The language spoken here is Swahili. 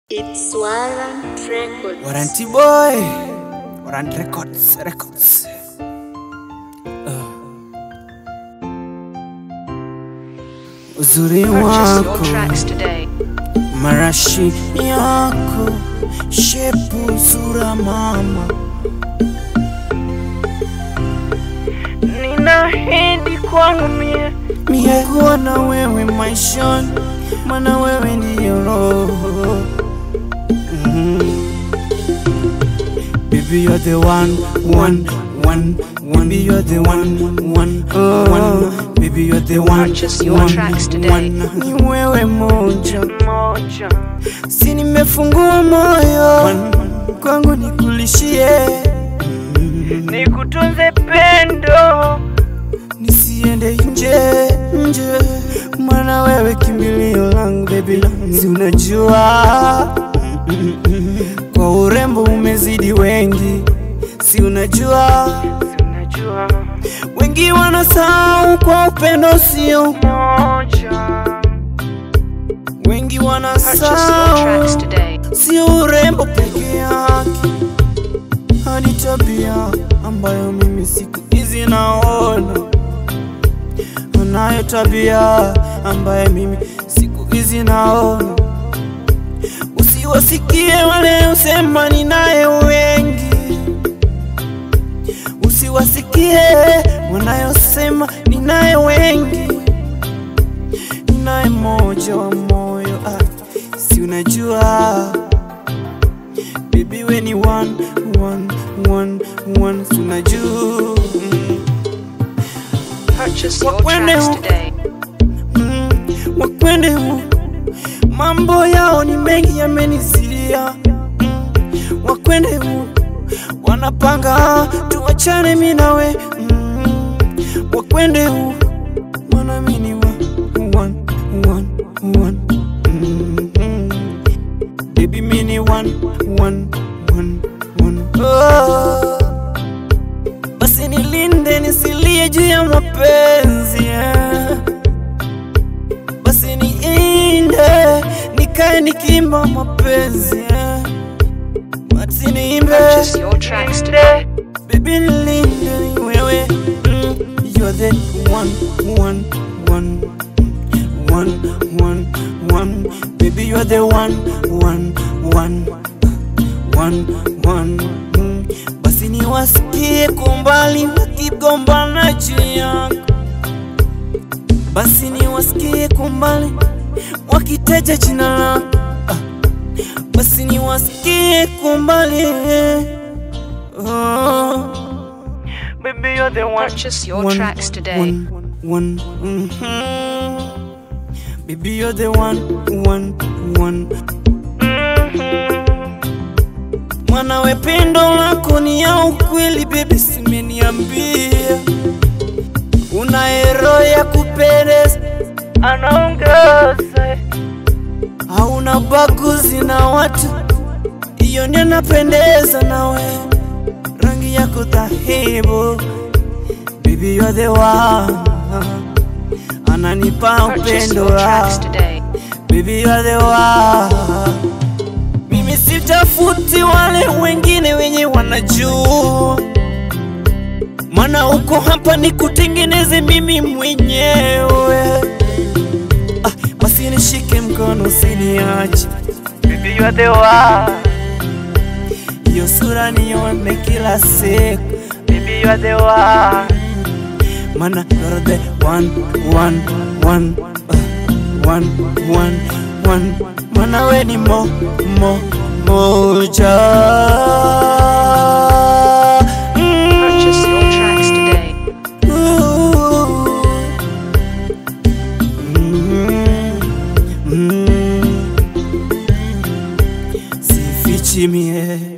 It's Warrant Records. Warranty boy. Warrant records. Records. Uh. Uzuri Purchase your wako tracks today. marashi yako shepu sura mama Ninahidi kwangu mie mie kuwa na wewe maishani mana wewe ndiyo roho mm. Baby you're the one, one, one, one. Baby you're the one, one, one. Baby you're the one, Purchase your one, tracks today. one. Ni wewe moja, moja si nimefungua moyo kwangu nikulishie, nikutunze pendo nisiende nje nje, maana wewe kimbilio langu baby, si unajua kwa urembo umezidi wengi, si unajua unajua wengi wanasahau kwa upendo sio, moja wengi Purchase your wanasahau tracks today. sio urembo peke yake, hadi tabia ambayo mimi siku hizi naona anayo tabia ambaye mimi siku hizi naona. Usiwasikie wale usema ninaye wengi, usiwasikie wanayosema ninaye wengi, ninaye moja wa moyo ah, si unajua Baby we ni one, one, one, one, si unajua mm. Purchase your Wakwende tracks huko. today. Mm, wakwende huko. mambo yao ni mengi yamenizidia mm, wakwende huko. wanapanga tuachane mi nawe mm, wakwende huko. maana mi ni wa- one, one, one, mm, mm. baby mi ni one, one, one, one. Oh. basi nilinde nisilie juu ya mapenzi yeah. basi niinde nikae nikimba mapenzi yeah. basi niimbe Purchase your tracks today. Baby nilinde ni wewe mm, You're the one, one, one One, one, one Baby you're the one, one, one One, one mm. Basi niwasikie kwa mbali wakigombana juu yako Basi niwasikie kwa mbali wakiteja jina lako ah. Basi niwasikie kwa mbali oh. baby you're the one Purchase your One, tracks today. One, one, mhm. Baby, you're the one, one, one. Mwana we pendo lako ni ya ukweli, baby, simeniambia una ero ya kupendeza, anaongeza hauna baguzi na watu, hiyo ndio napendeza nawe, rangi yako dhahibu, baby, you're the one, ananipa Purchase upendo your tracks wako. today. Baby you are the one. Mimi sitafuti wale wengine wenye wanajua, maana uko hapa ni kutengeneze mimi mwenyewe. Ah, basi nishike mkono usiniache, baby you're the one hiyo sura nione kila siku, baby you're the one maana you're the one, one, one, uh, one, one, one, maana we ni mo, mo, moja. Purchase your tracks today. Ooh. Mm, mm. Sifichi mie